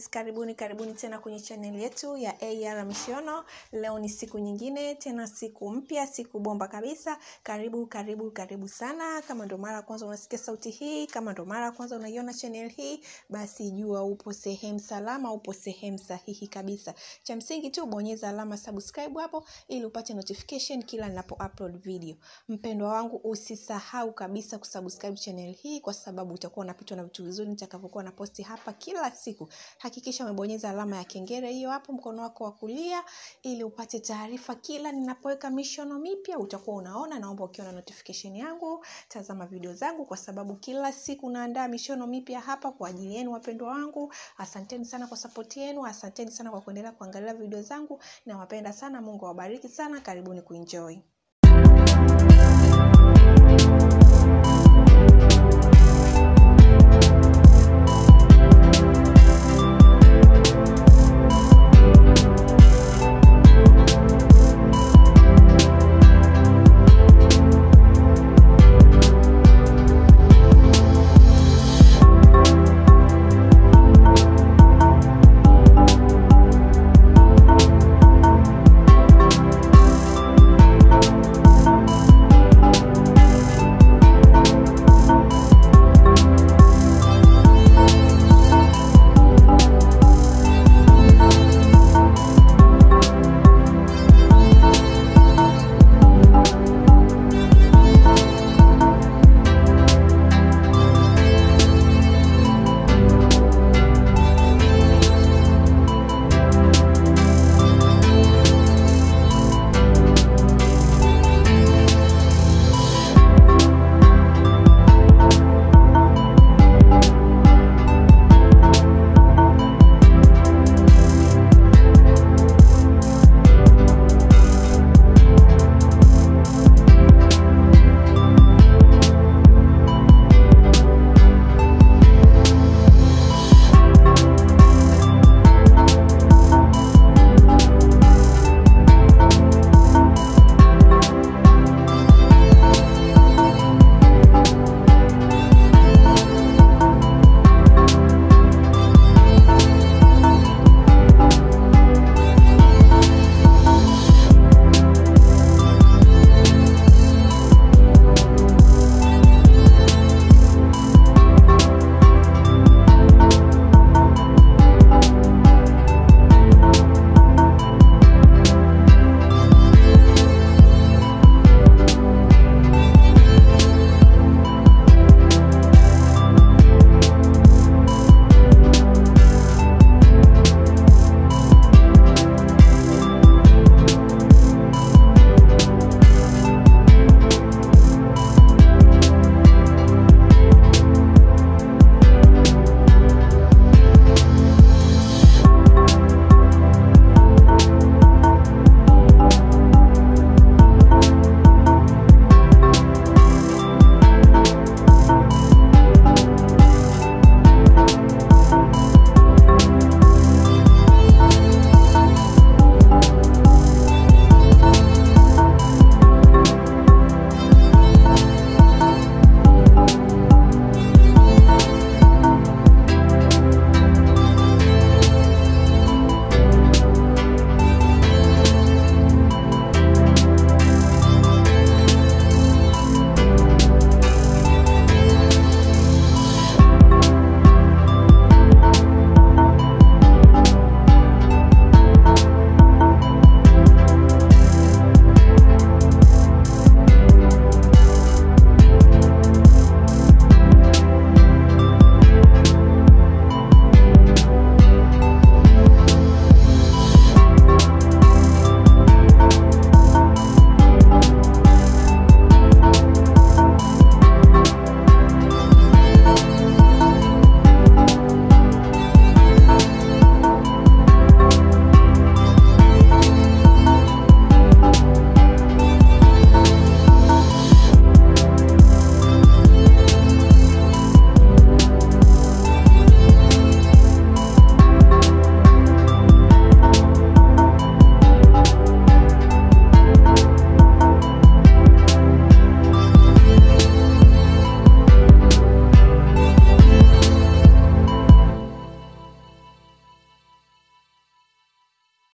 Yes, karibuni karibuni tena kwenye chaneli yetu ya AR Mishono. Leo ni siku nyingine tena, siku mpya, siku bomba kabisa. Karibu karibu karibu sana. Kama ndo mara ya kwanza unasikia sauti hii, kama ndo mara ya kwanza unaiona chaneli hii, basi jua upo sehemu salama, upo sehemu sahihi kabisa. Cha msingi tu bonyeza alama subscribe hapo ili upate notification kila ninapo upload video. Mpendwa wangu, usisahau kabisa kusubscribe channel hii kwa sababu utakuwa unapitwa na vitu vizuri nitakavyokuwa na posti hapa kila siku. Hakikisha umebonyeza alama ya kengele hiyo hapo mkono wako wa kulia ili upate taarifa kila ninapoweka mishono mipya, utakuwa unaona. Naomba ukiona notification yangu, tazama video zangu kwa sababu kila siku naandaa mishono mipya hapa kwa ajili yenu wapendwa wangu. Asanteni sana kwa support yenu, asanteni sana kwa kuendelea kuangalia video zangu. Nawapenda sana, Mungu awabariki sana. Karibuni kuenjoy.